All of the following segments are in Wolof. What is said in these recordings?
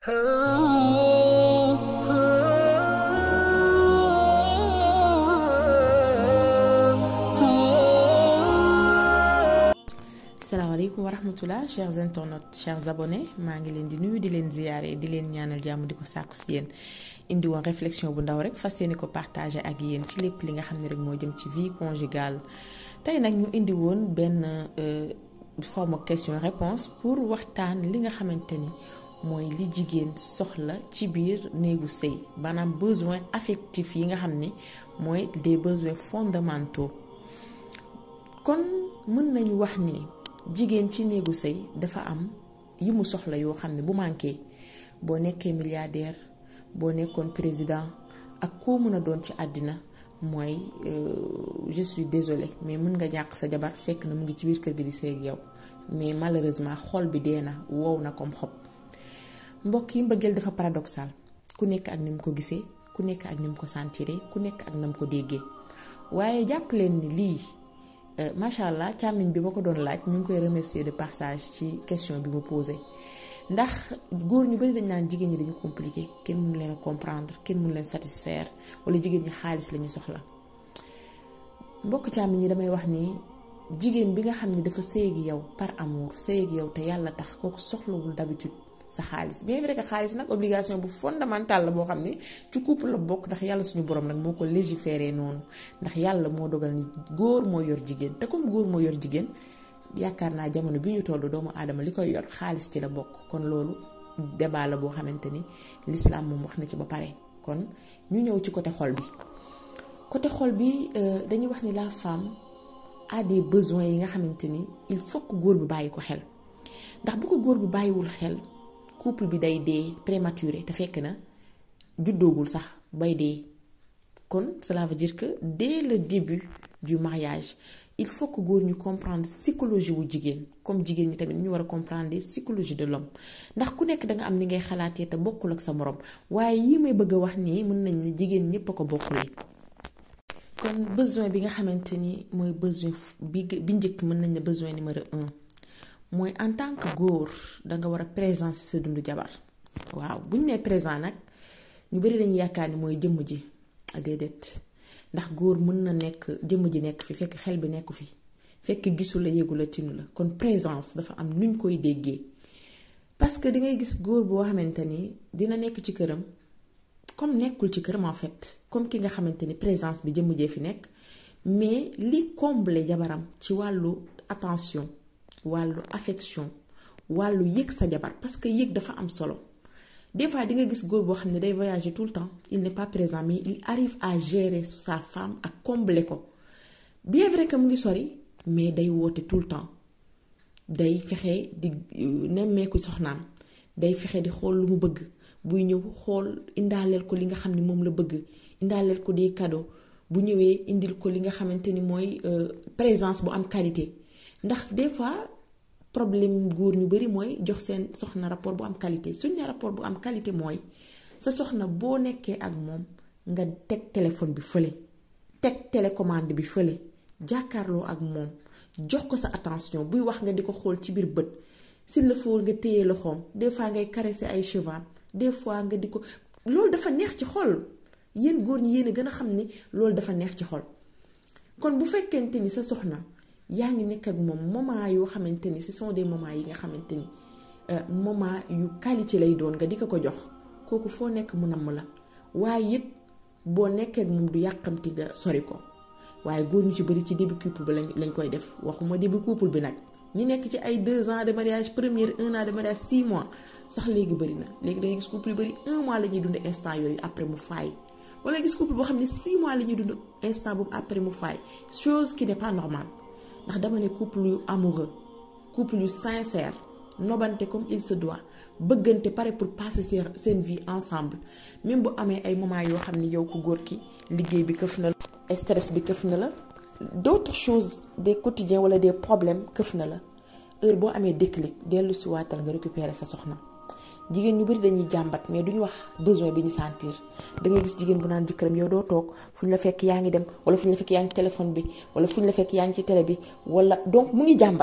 salaamaaleykum wa rahmatullah chers internautes chers abonnés maa ngi leen di nuyu di leen ziyaare di leen ñaanal jàmm di ko sàkku si yéen indi woon réflexion bu ndaw rek fas yéene ko partager ak yéen ci lépp li nga xam ne rek moo jëm ci vie conjugale tey nag ñu indi woon benn forme question réponse pour waxtaan li nga xamante ni mooy li jigéen soxla ci biir néegu sëy maanaam besoin affectif yi nga xam ni mooy des besoins fondamentaux kon mën nañu wax ni jigéen ci néegu sëy dafa am yi mu soxla yoo xam ne bu manqué boo nekkee milliardaire boo nekkoon président ak koo mën a doon ci àddina mooy je suis désolée mais mën nga ñàkk sa jabar fekk na mu ngi ci biir kër gi di sëy ak yow mais malheureusement xol bi dee na wow na comme xob mbokk yi mbëggeel dafa paradoxal ku nekk ak ni mu ko gisee ku nekk ak ni mu ko sentiré ku nekk ak na mu ko déggee waaye jàpp leen ni lii macha allah càmmiñ bi ma ko doon laaj ñu ngi koy remercier de passage ci question bi mu posé ndax góor ñu bari dañ naan jigéen ñi dañu compliqué kenn mënu leen a comprendre kenn mënu leen satisfaire wala jigéen ñi xaalis lañu soxla mbokk càmmiñ ñi damay wax ni jigéen bi nga xam ne dafa sëy ak yow par amour sëy ak yow te yàlla tax kooku soxlawul d'habitude sa xaalis bien vrai que xaalis nag obligation bu fondamentale la boo xam ne ci couple la bokk ndax yàlla suñu borom nag moo ko légiféré noonu ndax yàlla moo dogal ni góor moo yor jigéen te comme góor moo yor jigéen yaakaar naa jamono bi ñu toll doomu aadama li koy yor xaalis ci la bokk kon loolu débat la boo xamante ni l'islam moom wax na ci ba pare kon ñu ñëw ci côté xol bi côté xol bi dañuy wax ni la femme a des besoins yi nga xamante ni il faut que góor bi bàyyi ko xel ndax bu ko góor bi bàyyiwul xel couple bi day dee prématuré te fekk na juddoogul sax bay dee kon cela veut dire que dès le début du mariage il faut que góor ñu comprendre psychologie wu jigéen comme jigéen ñi tamit ñu war a comprendre psychologie de l'homme ndax ku nekk da nga am ni ngay xalaatee te bokkul ak sa morom waaye yi may bëgg a wax nii mën nañ ne jigéen ñépp a ko bokkulee kon besoin bi nga xamante ni mooy besoin bi bi njëkk mën nañ ne besoin numéro un mooy en tant que góor danga war a présence sa dundu jabar waaw bu ñu nee présent nag ñu bari dañuy yaakaar ni mooy jëmm ji déedéet ndax góor mën na nekk jëmm ji nekk fi fekk xel bi nekku fi fekk gisu la yéegu la tinu la kon présence dafa am nuñ koy déggee parce que di ngay gis góor boo xamante ni dina nekk ci këram comme nekkul ci këram en fait comme ki nga xamante ni présence bi jëmm jee fi nekk mais li combler jabaram ci wàllu attention wàllu affection wàllu yëg sa jabar parce que yëg dafa am solo des fois di nga gis góor boo xam ne day voyager tout le temps il n'est pas présent mais il arrive à gérer sa femme ak combler ko bien vrai que mu ngi sori mais day woote tout le temps day fexe di nemmeeku soxnaam day fexe di xool lu mu bëgg buy ñëw xool indaaleel ko li nga xam ne moom la bëgg indaaleel ko des cadeaux bu ñëwee indil ko li nga xamante ni mooy présence bu am qualité ndax des fois problème góor ñu bari mooy jox seen soxna rapport bu am qualité suñ ne rapport bu am qualité mooy sa soxna boo nekkee ak moom nga teg téléphone bi fële teg télécommande bi fële jàkkaarloo ak moom jox ko sa attention buy wax nga di ko xool ci biir bët s'il le faut nga téye loxoom des fois ngay caresser ay cheveux des fois nga di ko loolu dafa neex ci xol yéen góor ñi yéen a gën a xam ni loolu dafa neex ci xol kon bu fekkente ni sa soxna yaa ngi nekk ak moom moment yoo xamante ni ce sont des moments yi nga xamante ni moment yu qualité lay doon nga di ko ko jox kooku foo nekk mu namm la waaye it boo nekkee ak moom du yàqamti nga sori ko waaye góor ñu ci bari ci début couple bi lañ lañ koy def waxuma début couple bi nag ñi nekk ci ay deux ans de mariage première un an de mariage six mois sax léegi bari na léegi dangay gis couple yu bari un mois la ñuy dund instant yooyu après mu faay wala gis couple boo xam ne six mois la ñuy dund instant boobu après mu faay chose qui n'est pas normale ndax dama ne couple yu amoureux couple yu sincère nobante comme il se doit bëggante pare pour passer seen vie ensemble même bu amee ay moments yoo xam ni yow ko góor ki liggéey bi këf na la stress bi këf na la d'autres choses des quotidiens wala des problèmes këf na la heure boo amee déclic dellu si waatal nga récupérer sa soxna jigéen ñu bari dañuy jàmbat mais duñu wax besoin bi ñu sentir da ngay gis jigéen bu naan jëkkëram yow doo toog fu ñu la fekk yaa ngi dem wala fu ñu la fekk yaa ngi téléphone bi wala fu ñu la fekk yaa ngi ci télé bi wala donc mu ngi jàmbat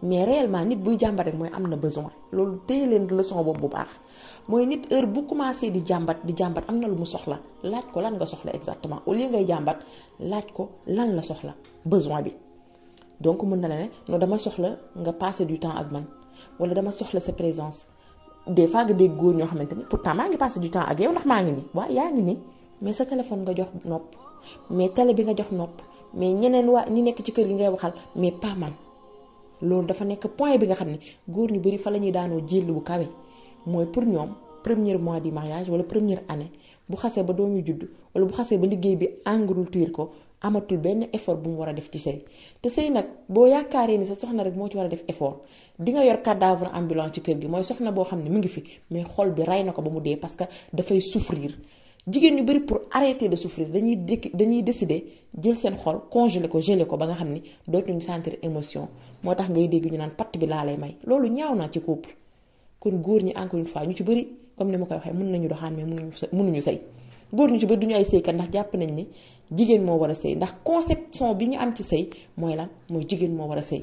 mais réellement nit buy jàmbat rek mooy am na besoin loolu téye leen leçon boobu bu baax mooy nit heure bu commencé di jàmbat di jàmbat am na lu mu soxla laaj ko lan nga soxla exactement au lieu ngay jàmbat laaj ko lan la soxla besoin bi donc mën na la ne non dama soxla nga passer du temps ak man wala dama soxla sa présence des fois nga dégg góor ñoo xamante ni pourtant maa ngi passer du temps ak yow ndax maa ngi nii waaw yaa ngi nii mais sa téléphone nga jox nopp mais télé bi nga jox nopp mais ñeneen waa ñi nekk ci kër gi ngay waxal mais pas man loolu dafa nekk point bi nga xam ne góor ñu bari fa la ñuy daanoo jël bu kawe mooy pour ñoom premier mois du mariage wala première année bu xasee ba doomu judd wala bu xasee ba liggéey bi engloutir ko amatul benn effort bu mu war a def ci sëy te sëy nag boo yaakaaree ni sa soxna rek moo ci war a def effort di nga yor cadavre ambulant ci kër gi mooy soxna boo xam ne mu ngi fi mais xol bi rey na ko ba mu dee parce que dafay souffrir jigéen ñu bari pour arrêter de souffrir dañuy dañuy décider jël seen xol congeler ko geler ko ba nga xam ni dootuñu sentir émotion moo tax ngay dégg ñu naan patt bi laa lay may loolu ñaaw naa ci couple kon góor ñi encore une fois ñu ci bari comme ni ma koy waxee mën nañu doxaan mais mënuñu mënuñu sëy góor ñu ci bari duñu ay sëykat ndax jàpp nañ ni jigéen moo war a sëy ndax conception bi ñu am ci sëy mooy lan mooy jigéen moo war a sëy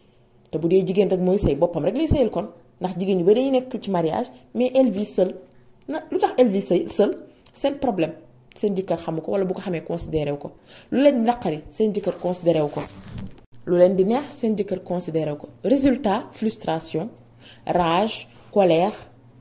te bu dee jigéen rek mooy sëy boppam rek lay sëyal kon ndax jigéen ñu bari dañuy nekk ci mariage mais elle vit seule na lu tax elle vit seule seen problème seen jëkkër xamu ko wala bu ko xamee considéré wu ko lu leen naqari seen jëkkër considéré wu ko lu leen di neex seen jëkkër considéré wu ko résultat frustration rage colère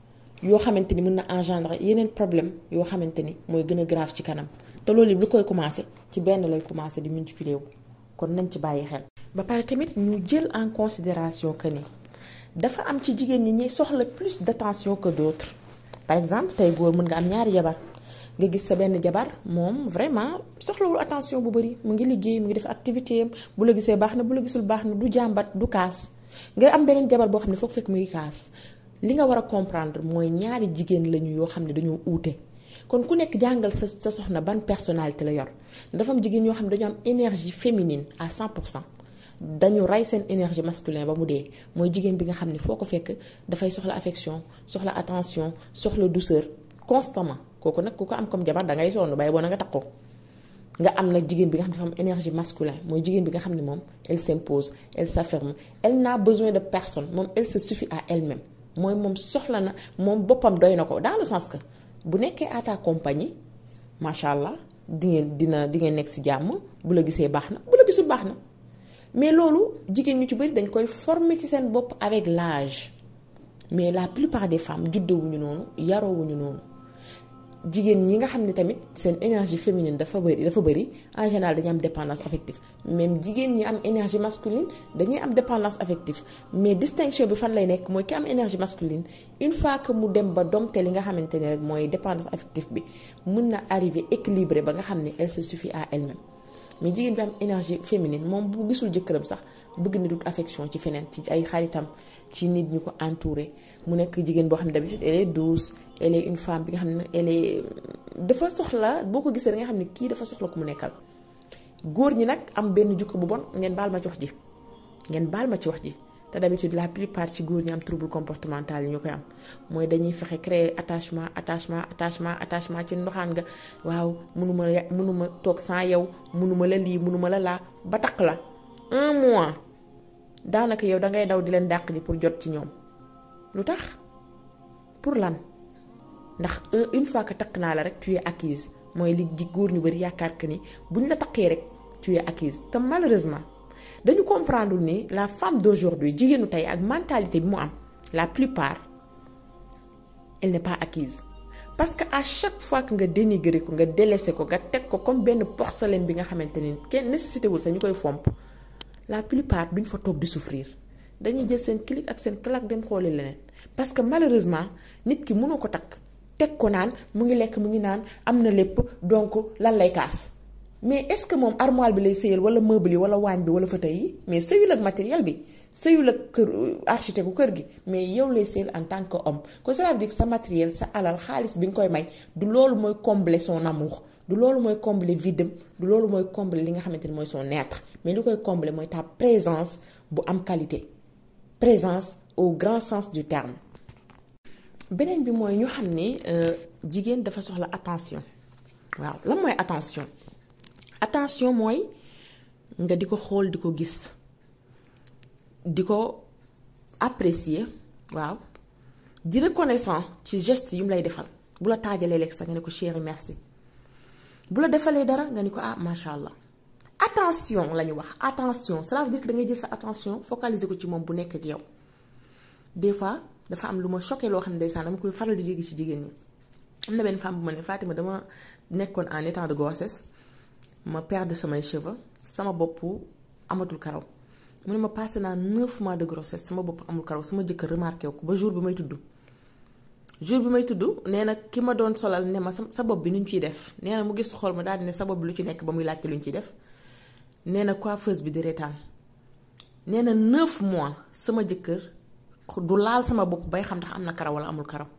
yoo xamante ni mën na engendrer yeneen problème yoo xamante ni mooy gën a grave ci kanam te loolu lu koy commencé ci benn lay commencé di multiplier wu kon nañ ci bàyyi xel. ba pare tamit ñu jël en considération que ni dafa am ci jigéen ñi ñi soxla plus d'attention que d'autres par exemple tey góor mën nga am ñaari jabar. nga gis sa benn jabar moom vraiment soxlawul attention bu bari mu ngi liggéey mu ngi def activité am bu la gisee baax na bu la gisul baax na du jàmbat du kaas nga am beneen jabar boo xam ne foog fekk mu ngi kaas li nga war a comprendre mooy ñaari jigéen lañu yoo xam ne dañoo uute kon ku nekk jàngal sa sa soxna ban personnalité la yor dafa am jigéen ñoo xam ne dañoo am énergie féminine à 100 pour cent dañu rey seen énergie masculine ba mu dee mooy jigéen bi nga xam ne foo ko fekk dafay soxla affection soxla attention soxla douceur constamment kooku nag ku ko am comme jabar da ngay sonn bay boo na nga takk ko nga am nag jigéen bi nga xam ne dafa am énergie masculine mooy jigéen bi nga xam ne moom elle s'impose elle s'affirme elle n'a besoin de personne moom elle se suffit à elle-même mooy moom soxla na moom boppam doy na ko dans le sens que bu nekkee à ta compagnie macha allah di ngeen dina di ngeen nekk ci jàmm bu la gisee baax na bu la gisul baax na mais loolu jigéen ñu ci bari dañ koy former ci seen bopp avec l'âge mais la plupart des femmes juddowuñu noonu yaroowuñu noonu jigéen ñi nga xam ne tamit seen énergie féminine dafa bari dafa bari en général dañuy am dépendance affective même jigéen ñi am énergie masculine dañuy am dépendance affective mais distinction bi fan lay nekk mooy ki am énergie masculine une fois que mu dem ba domte li nga xamante ne rek mooy dépendance affective bi mën na arriver équilibré ba nga xam ne elle se suffit à elle-même mais jigéen bi am énergie féminine moom bu gisul jëkkëram sax bëgg na dut affection ci feneen ci ay xaritam ci nit ñu ko entouré mu nekk jigéen boo xam ne d'habitude elle est douce elle est une femme bi nga xam ne elle est dafa soxla boo ko gisee da nga xam ne kii dafa soxla ku mu nekkal góor ñi nag am benn jukko bu bon ngeen baal ma ci wax ji ngeen baal ma ci wax ji te d'habitude la plupart ci góor ñi am trouble comportemental yi ñu koy am mooy dañuy fexe créer attachement attachement attachement attachement ci ndoxaan nga waaw mënuma mënuma toog sans yow mënuma la lii mënuma la laa ba takk la un mois daanaka yow dangay daw di leen dàq ji pour jot ci ñoom lu tax pour lan ndax une fois que takk naa la rek tu es acquise mooy li ji góor ñu bari yaakaar que ni buñ la takkee rek tu es acquise te malheureusement dañu comprendre ni la femme d'aujourd'hui jigéenu tey ak mentalité bi mu am la plupart elle n'est pas acquise parce que à chaque fois que nga dénigrer ko nga délaisser ko nga teg ko comme benn porcelaine bi nga xamante ni kenn nécessité wul sax ñu koy fomp la plupart duñ fa toog di souffrir dañuy jël seen clic ak seen claque dem xooli leneen parce que malheureusement nit ki mënoo ko takk teg ko naan mu ngi lekk mu ngi naan am na lépp donc lan lay kaas mais est-ce que moom armoire bi lay sëyal wala meuble yi wala waañ bi wala fauteuil yi mais sëyul ak matériel bi sëyul ak kër architecte bu kër gi mais yow lay sëyal en tant que homme kon cela veut dire que sa matériel sa alal xaalis bi nga koy may du loolu mooy combler son amour du loolu mooy combler vide du loolu mooy combler li nga xamante ni mooy son être mais li koy combler mooy ta présence bu am qualité présence au grand sens du terme. beneen bi mooy ñu xam ni jigéen dafa soxla attention waaw lan mooy attention. attention mooy nga di ko xool di ko gis di ko apprécier waaw di reconnaissant ci geste yu mu lay defal bu la taajalee lekk sax nga ne ko chéri merci bu la defalee dara nga ni ko ah macha allah attention la ñu wax attention cela veut dire que da ngay jël sa attention focaliser ko ci moom bu nekk ak yow des fois dafa am lu ma choqué loo xam ne ndeysaan dama koy faral di dégg ci jigéen ñi am na benn femme bu ma ne Fatima dama nekkoon en état de grossesse ma perdre samay cheveux sama bopp amatul karaw mu ne ma passé naa 9 mois de grossesse sama bopp amul karaw sama jëkkër remarqué ko ba jour bi may tudd jour bi may tudd nee na ki ma doon solal ne ma sa bopp bi nu ñu ciy def nee na mu gis xool ma daal di ne sa bopp bi lu ci nekk ba muy laajte lu ñu ciy def nee na coiffeuse bi di reetaan nee na 9 mois sama jëkkër du laal sama bopp bay xam ndax am na karaw wala amul karaw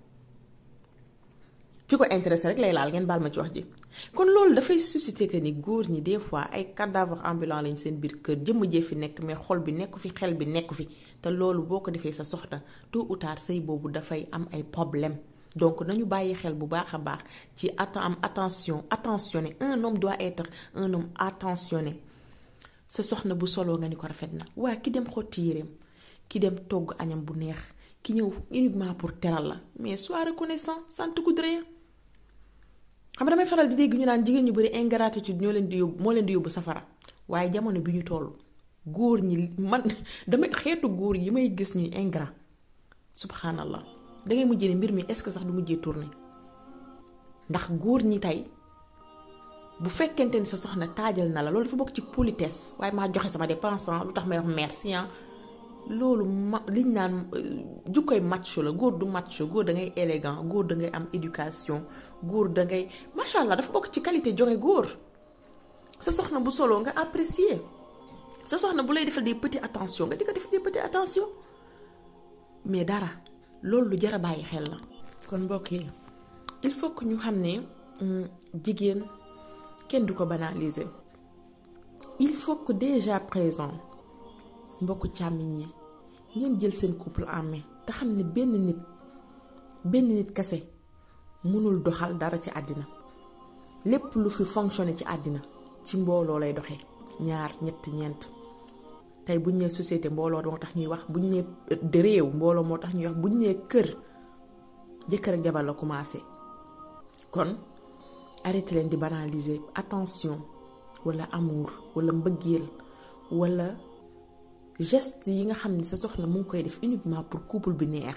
ki ko intéressé rek lay laal ngeen baal ma ci wax ji kon loolu dafay susciter que ni góor ñi des fois ay cadavre ambulant lañ seen biir kër jëmm jee fi nekk mais xol bi nekku fi xel bi nekku fi te loolu boo ko defee sa soxna tôt ou tard sëy boobu dafay am ay problème donc nañu bàyyi xel bu baax a baax ci atten am attention attentionné un homme doit être un homme attentionné sa soxna bu soloo nga ni ko rafet na waa ki dem xotti yéreem ki dem togg añam bu neex ki ñëw uniquement pour teral la mais sois reconnaissant ça ne te coûte rien xam nga damay faral di dégg ñu naan jigéen ñu bari ingratitude ñoo leen di yóbbu moo leen di yóbbu safara waaye jamono bi ñu toll góor ñi man damay xeetu góor yi may gis ñuy ingrat subhanallah dangay mujjee ne mbir mi est-ce que sax du mujjee tourner ndax góor ñi tey bu fekkente ni sa soxna taajal na la loolu dafa bokk ci politesse waaye maa joxe sama dépense lu tax may wax merci loolu ma liñ naan jukkoy macho la góor du macho góor da ngay élégant góor da ngay am éducation góor da ngay macha allah dafa bokk ci qualité jonge góor sa soxna bu solo nga apprécier sa soxna bu lay defal des petits attention nga di ko def des petits attention mais dara loolu lu jar a bàyyi xel la. kon mbokk yi il faut que ñu xam ne jigéen kenn du ko banaliser il faut que déjà présent mbokku càmmiñ yi. ngeen jël seen couple en main te xam ne benn nit benn nit kese mënul doxal dara ci àddina lépp lu fi fonctionné ci àddina ci mbooloo lay doxee ñaar ñett ñeent tey buñ nee société mbooloo moo tax ñuy wax buñ nee réew mbooloo moo tax ñuy wax buñ nee kër jëkkër ak jabar la commencé kon arrêté leen di banaliser attention wala amour wala mbëggeel wala geste yi nga xam ne sa soxna mu ngi koy def uniquement pour couple bi neex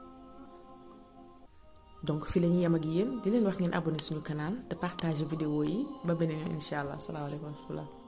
donc fii la ñuy yem ak yéen di leen wax ngeen abonné suñu canal te partager vidéo yi ba beneen yoon incha allah salaamaaleykum wa rahmatullah